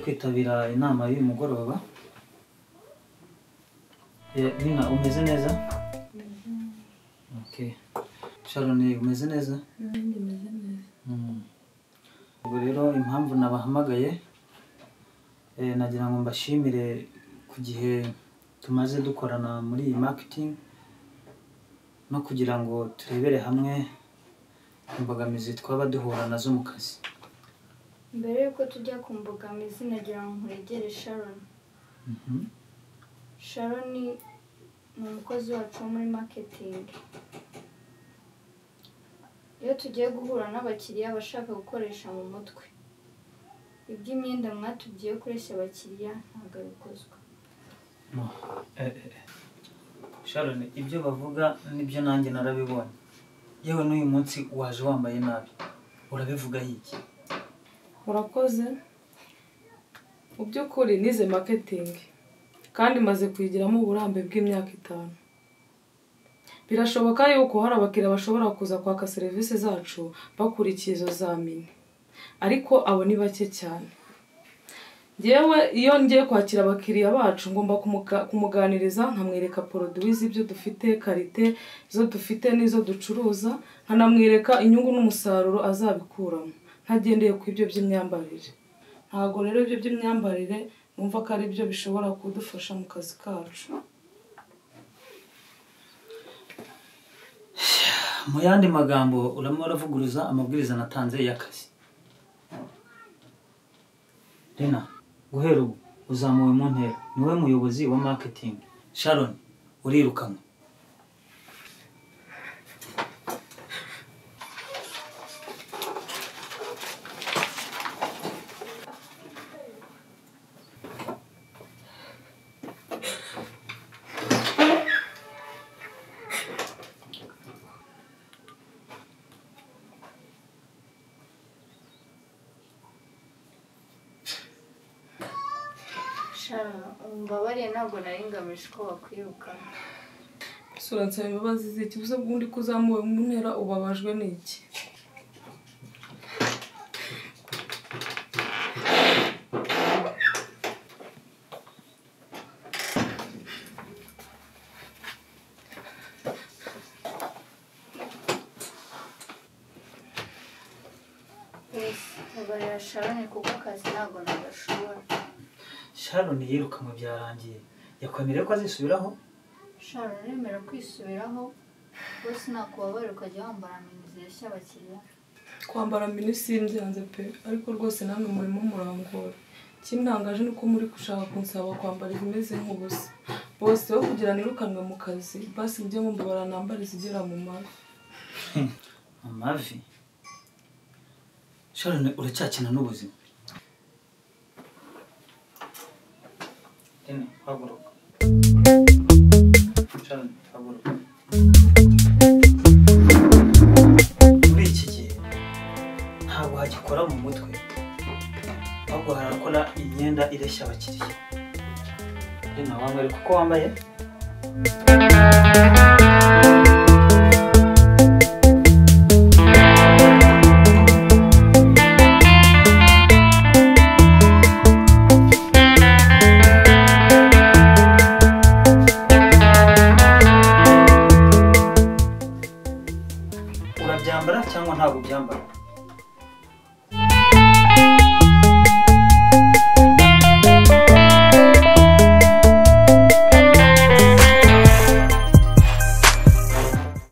kwitabira inama y'uyu mugoroba Eh, nina umeze neza okay sharon umeze neza nanjye meze neza Mm. ubwo rero impamvu nabahamagaye eh, nagira ngo mbashimire ku gihe tumaze dukorana muri iyi marketing no kugira ngo turebere hamwe imbogamizi twaba duhura nazo mu kazi mbere y'uko tujya ku mbogamizi nagira ngo nkuregere sharon Mhm. sharon ni umukozi wacu wo muri marketing iyo tugiye guhura n'abakiriya bashaka gukoresha mu mutwe iby'imyenda mwatubwiye kureshya abakiriya ntabwo bikozwe No. Eh, eh, eh. Sharon ibyo bavuga nibyo nanjye narabibonye yewe n'uyu munsi waje wambaye nabi urabivuga iki urakoze mu by'ukuri nize maketingi kandi maze kuyigiramo uburambe bw'imyaka itanu birashoboka yuko hari abakiriya bashobora kuza kwaka serivisi zacu bakurikiye izo zamini ariko abo ni bake cyane ngewe iyo ngiye kwakira abakiriya bacu ngomba kumuga- kumuganiriza nkamwereka poroduwi z'ibyo dufite karite izo dufite n'izo ducuruza nkanamwereka inyungu n'umusaruro azabikuramo ntagendeye ku ibyo by'imyambarire ntabwo rero ibyo by'imyambarire numva ko ari byo bishobora kudufasha mu kazi kacu mu yandi magambo uramo uravuguruza amabwiriza natanze y'akazi rena guhera ubu uzamuwe mu ntera niwe muyobozi wa marketing sharon urirukanwe sharon umbabariye ntabwo nari ngamije ko bakwirukana sura nsaba imbabazi z'iki ubuze bw'undi ko uzamuwe mu ntera ubabajwe n'iki ngarurira sharon kuko akazi ntabwo nagashobora sharon yirukanwe byarangiye yakwemereye ko azisubiraho shara uremera kwisubiraho bose nakubabarira ukajya wambara aminizi yashya abakiriya kwambara mini simbyanze pe ariko rwose namwe murimo murangora ikintangaje ni uko muri gushaka kunsaba kwambara ibimeze nk'ubusa bose bo kugira nirukanwe mu kazi basi mujye mumba baranambara izigera mu mavi mu mavi sharon uracyakina n'ubuzima Dina, haguruka sharon haguruka muri iki gihe ntabwo hagikora mu mutwe ahubwo harakora imyenda ireshya abakiriya Dina, wambare kuko wambaye urabyambara cyangwa ntabwo ubyambara